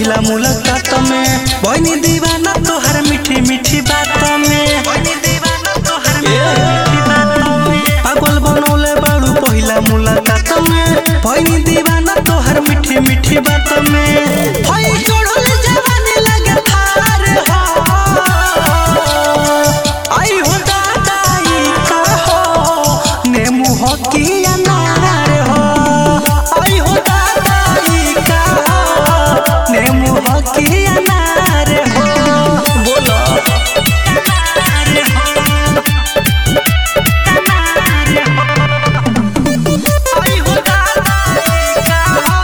पहिला मुलाकात में बनी दीवाना तोहर मीठी मीठी बात में पागल बनौले बाड़ू पहिला मुलाकात में बनी दीवाना तोहर मीठी मीठी बात में होई चढ़ल जवानी लगे थार हो आई हो दादा ई का हो नेमू हो की अनार हो आई हो दादा ई का हो नेमू हो की अनार हो बोलो आई हो दादा ई का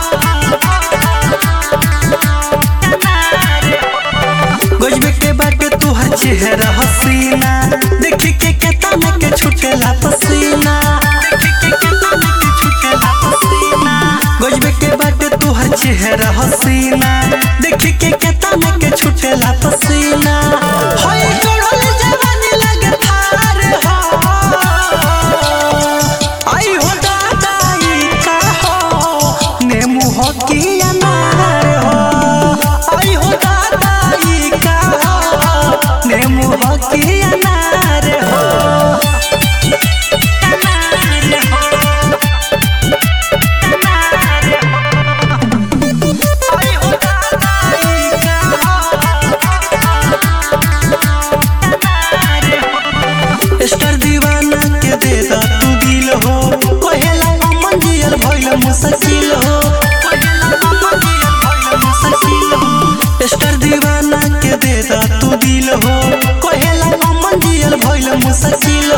गजबे के बाटे तुहर चेहरा हसीना देखी के केता में के छुटेला पसीना गजबे के बाटे तुहर चेहरा हसीना देखी के केता में के छुटेला पसीना होई चढ़ल जवानी लगे थार हो आई हो दादा ई का हो नेमू हो की अनार हो आई हो दादा ई का हो नेमू हो की अनार हो आई हो दादा ई का हो स्टार दीवाना के दे दा तू दिल हो कहेला अमन जियल भइल मुश्किल हो स्टार दीवाना के दे दा तू दिल हो कहेला अमन जियल भइल मुश्किल